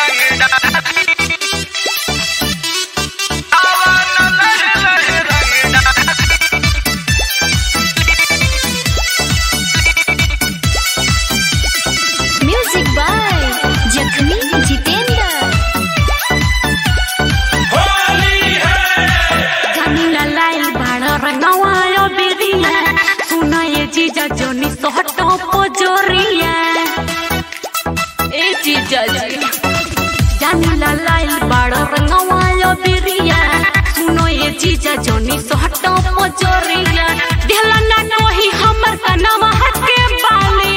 music by जखमी जितेंद्र जमीला लाइल बाड़ रंगवायो बिरिया सुना ये जीजा जोनी सोहटो पोजोरिया ए जीजा जी जमीला लाइल बाड़ रंगवायो बिरिया सुनो ये जीजा जोनी सोहटो पोजोरिया दिहला ना कोही हमर कनवा हटके बाली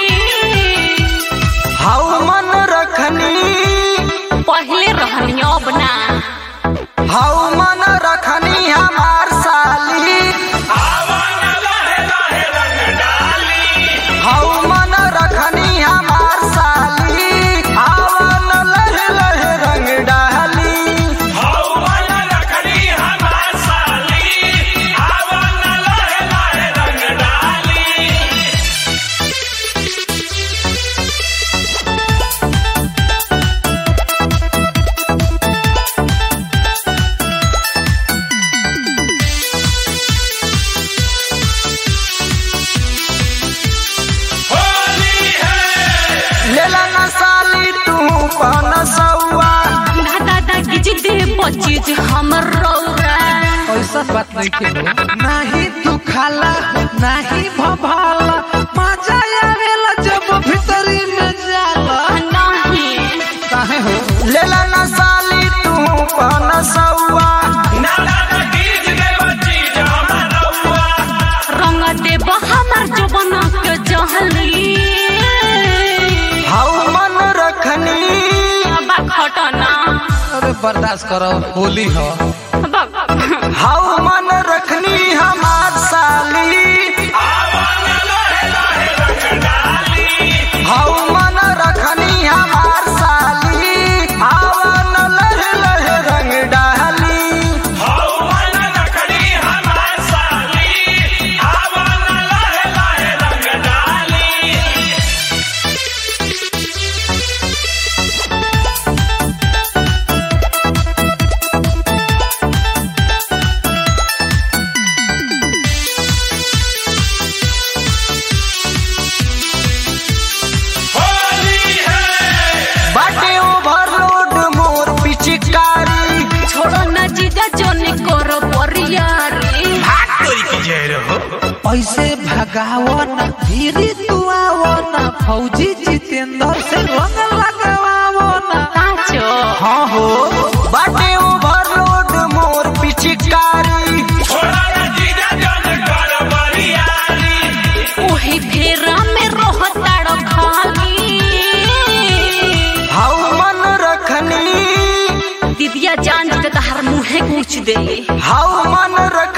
हाउ मन रखनी पहले रहनियो बना हाउ मन रखनी हमार साली हाउ मन रखनी हमार साली आवन लहे लहे रंग डाली लेला न साली तू पन सौआ दादा दादी जी दे बचीज हमर रौरा ऐसा बात नहीं के हो नहीं तू खाला नहीं भभाला मजा आवेला जब भीतरी में जाला नहीं काहे हो लेला न साली तू पन सौआ रंग देव हमर जवन के जहली हाउ मन रखनी बा खटना अरे बर्दाश्त करो होली हो हाउ मन रखनी हमार साली हाउ मन रखनी हमार साली आवन लहे लहे रंग डाली बाटे ओवरलोड मोर पिचकारी छोड़ो न जीजा जोनी करो परियारी ऐसे भगावो ना धीरे तू आवो ना फौजी जितेंद्र से रंग लगावो ना काचो हाँ हो बाटे ओवरलोड मोर पिचकारी ओही फेरा में रोहताड़ो खाली हाउ मन रखनी दीदिया जान जी तहर मुहे पूछ दे हाउ मन रख